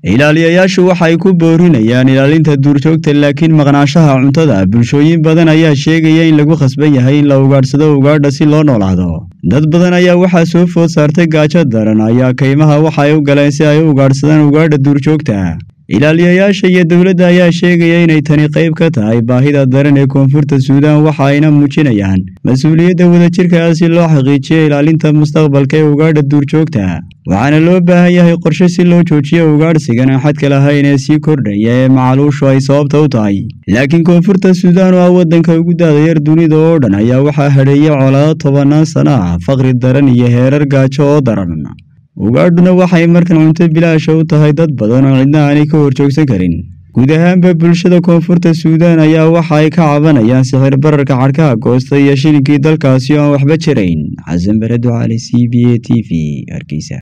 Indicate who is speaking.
Speaker 1: ilaaliyayaashu waxay ku boorinayaan ilaalinta duurjoogta laakiin maqnaashaha cuntada bulshooyin badan ayaa sheegaya in lagu khasban yahay in la ugaadhsado ugaadha si loo noolaado dad badan ayaa waxaa soo food saartay gaajo daran ayaa kaymaha waxa ay u galeen si ay u ugaadhsadaan ugaadha duurjoogta ilaaliyayaasha iyo dowladda ayaa sheegaya inay tani qayb ka tahay baahida daran ee koonfurta suudaan waxa ayna muujinayaan mas-uuliyadda wadajirka ah si loo xaqiijiyo ilaalinta mustaqbalka ee ugaadha duurjoogta waxaana loo baahan yahay qorshe si loo joojiyo ugaadhsigan aan xadka lahayn ee sii kordhaya ee macaluushu ay sababta u tahay laakiin koonfurta suudaan oo ah waddanka ugu daadayar dunida oo dhan ayaa waxaa hadheeyay colaado tobannaan sano ah faqri daran iyo heerar gaajo oo daran ugaadhuna waxay markan cunto bilaasha u tahay dad badan oo cidna aanay ka horjoogsan karin guud ahaanba bulshada koonfurta suudaan ayaa waxa ay ka cabanayaan sixir bararka cadhkaha goosta iyo shilinkii dalkaasi oo aan waxba jirayn xasan bare ducaale c b a t v hargeysa